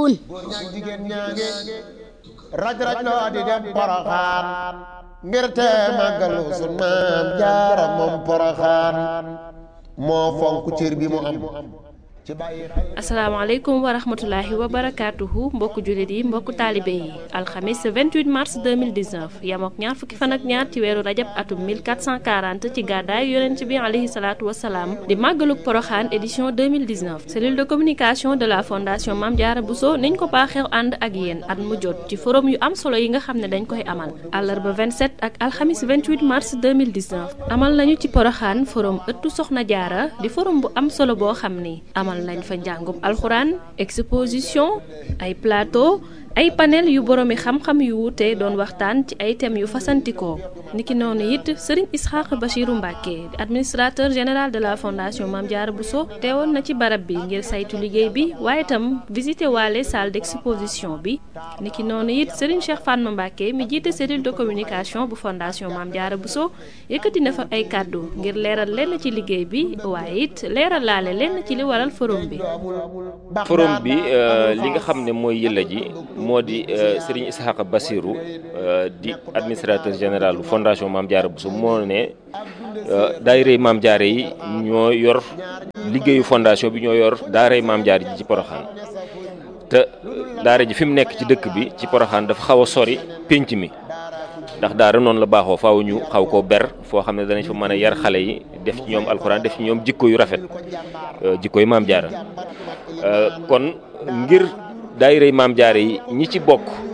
wun góor ñaag jigéen ñaange raj raj loo di dem poroxaan ngir te màggalu sun maam jaara moom poroxaan moo fonk cër bi mu am ci bàyyi asalaamaaleykum wa rahmatulahi wa barakaatuhu mbokku jullit yi mbokku taalibe yi alxamis 28 mars 2019 yamook ñaar fukki fan ak ñaar ci weeru rajab atum 1440 ci gàddaay yonent bi alayhi salaatu wasalaam di màggaluk poroxaan édition 2019 cellule de communication de la fondation Mame Diarra Bousso niñ ko baaxeew ànd ak yéen at mu jot ci forum yu am solo yi nga xam ne dañ koy amal àllarba 27 ak alxamis 28 mars 2019 amal nañu ci poroxaan forum ëttu soxna jaara di forum bu am solo boo xam ni amal lañ fa njàngum alxuraan exposition ay plateau ay panel yu boroomi xam-xam yu wuute doon waxtaan ci ay thèmes yu fasantikoo niki noonu it sëriñ Isxaaq Bachiru Mbàkke administrateur général de la fondation Mame Diarra Bousso teewoon na ci barab bi ngir saytu liggéey bi waaye itam visité waale salle d'exposition bi niki noonu it sëriñ Cheikh Fatma Mbàkke mi jiite cellule de communication bu fondation Mame Diarra Bousso yëkkati na fa ay kàddu ngir leeral lenn ci liggéey bi waaye it leeral laale lenn ci li waral forum bi forum bi li nga xam ne mooy yëlla ji moo di Serigne Ishaqa Bassirou di administrateur général fondation Mame Diarra Bousso moo ne daayirey Mame Diarra yi ñoo yor liggéeyu fondation bi ñoo yor daaray Mame Diarra ji ci Poroxaan te daara ji fi mu nekk ci dëkk bi ci Poroxaan dafa xaw a sori pénc mi ndax daara noonu la baaxoo faaw ñu xaw koo ber foo xam ne danañ fa mën a yar xale yi def ci ñoom alxuraan def ci ñoom jikko yu rafet jikko yu Mame Diarra kon ngir daayirey Mame Diarra yi ñi ci bokk